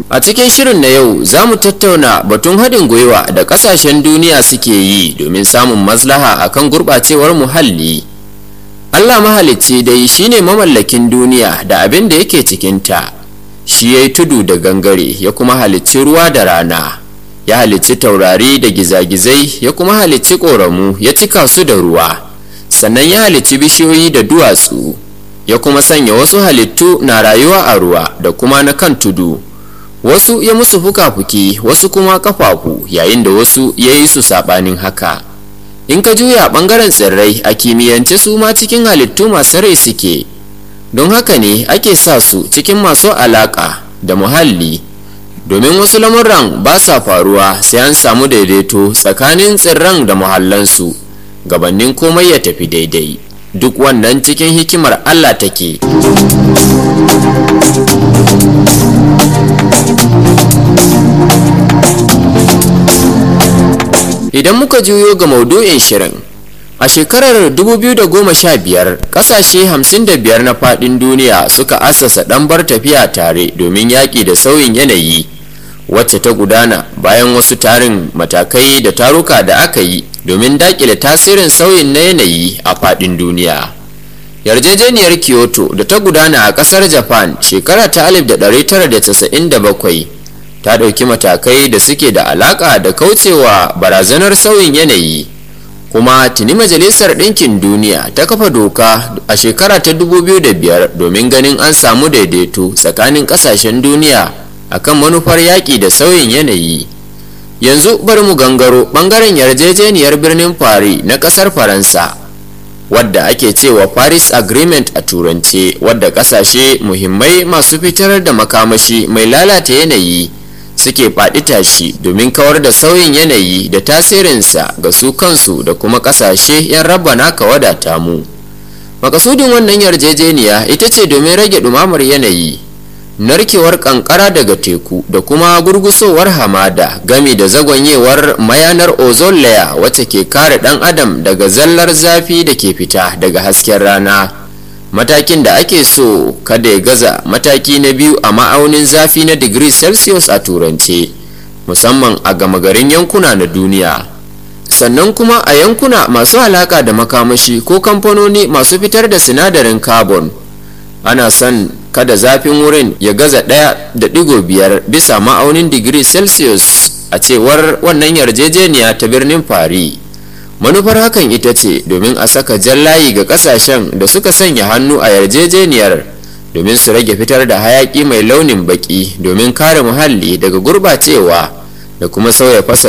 a cikin shirin na yau za mu tattauna batun haɗin gwiwa da ƙasashen duniya suke yi domin samun maslaha akan gurɓacewar muhalli allah mahalicci dai shine mamallakin duniya da abin da yake cikinta shi ya yi tudu da gangare ya kuma halicci ruwa da rana ya halicci taurari da gizagizai ya kuma halicci ƙoramu ya cika su da ruwa sannan ya halicci bishiyoyi da duwatsu ya kuma sanya wasu halittu na rayuwa a ruwa da kuma na kan tudu wasu ya musu fuka-fuki wasu kuma kafafu yayin da wasu ya yi su saɓanin haka in ka juya ɓangaren tsirrai a kimiyyance su ma cikin halittu masu rai suke don haka ne ake sa su cikin masu alaƙa da muhalli domin wasu lamuran ba sa faruwa sai an samu daidaito tsakanin tsirran da muhallansu gabanin komai ya tafi daidai duk wannan cikin hikimar allah take idan muka juyo ga maudu'in shirin a shekarar 2015 kasashe 55 na fadin duniya suka assasa ɗanbar tafiya tare domin yaƙi da sauyin yanayi wacce ta gudana bayan wasu tarin matakai da taruka da aka yi domin daƙile tasirin sauyin na yanayi a fadin duniya yarjejeniyar kyoto da ta gudana a ƙasar japan shekara ta 1997 ta ɗauki matakai da suke da alaƙa da kaucewa barazanar sauyin yanayi kuma tuni majalisar ɗinkin duniya ta kafa doka a shekara ta 2005 domin ganin an samu daidaito tsakanin ƙasashen duniya akan manufar yaƙi da sauyin yanayi yanzu bari mu gangaro ɓangaren yarjejeniyar birnin paris na ƙasar faransa wadda ake cewa paris agreement a turance wadda ƙasashe muhimmai masu fitar da makamashi mai lalata yanayi suke faɗi tashi domin kawar da sauyin yanayi da tasirinsa ga su kansu da kuma ƙasashe 'yan rabba naka wadata mu makasudin wannan yarjejeniya ita ce domin rage ɗumamar yanayi narkewar kankara daga teku da kuma gurgusowar hamada gami da zagonyewar mayanar ozone layer wacce ke kare ɗan adam daga zallar zafi da ke fita daga hasken rana matakin da ake so kada ya gaza mataki na biyu a ma'aunin zafi na digiri celsius a turance musamman a gama garin yankuna na duniya sannan kuma a yankuna masu alaka da makamashi ko kamfanoni masu fitar da sinadarin carbon ana son kada zafin wurin ya gaza ɗaya da ɗigo biyar bisa ma'aunin digiri celsius a cewar wannan yarjejeniya ta birnin paris manufar hakan ita ce domin a saka jan layi ga kasashen da suka sanya hannu a yarjejeniyar domin su rage fitar da hayaki mai launin baki domin kare muhalli daga gurbacewa da kuma sauya fasa